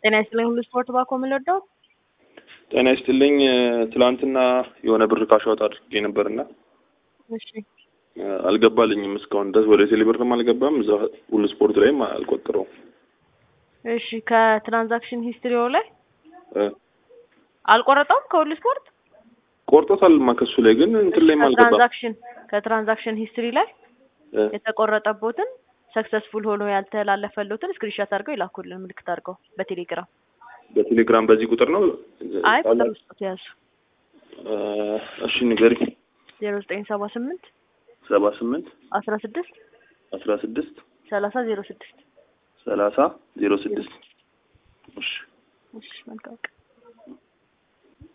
ጤና ይስጥልኝ ሁሉ ስፖርት ባኮ የምንወደው ጤና ይስጥልኝ። ትላንትና የሆነ ብር ካሽዋት አድርጌ ነበርና እሺ አልገባልኝም እስካሁን ድረስ ወደ ቴሌብርም አልገባም። እዛ ሁሉ ስፖርት ላይም አልቆጥረውም። እሺ ከትራንዛክሽን ሂስትሪው ላይ እ አልቆረጠውም ከሁሉ ስፖርት ቆርጦታልማ ከሱ ላይ ግን እንትን ላይም አልገባም። ከትራንዛክሽን ከትራንዛክሽን ሂስትሪ ላይ እ የተቆረጠቦትን ሰክሰስፉል ሆኖ ያልተላለፈሉትን ስክሪንሾት አድርገው ይላኩልን ምልክት አድርገው በቴሌግራም በቴሌግራም በዚህ ቁጥር ነው። አይ ቁጥር ውስጥ ያዙ እ እሺ ንገሪ። ዜሮ ዘጠኝ ሰባ ስምንት ሰባ ስምንት አስራ ስድስት አስራ ስድስት ሰላሳ ዜሮ ስድስት ሰላሳ ዜሮ ስድስት እሺ እሺ መልካም ቀን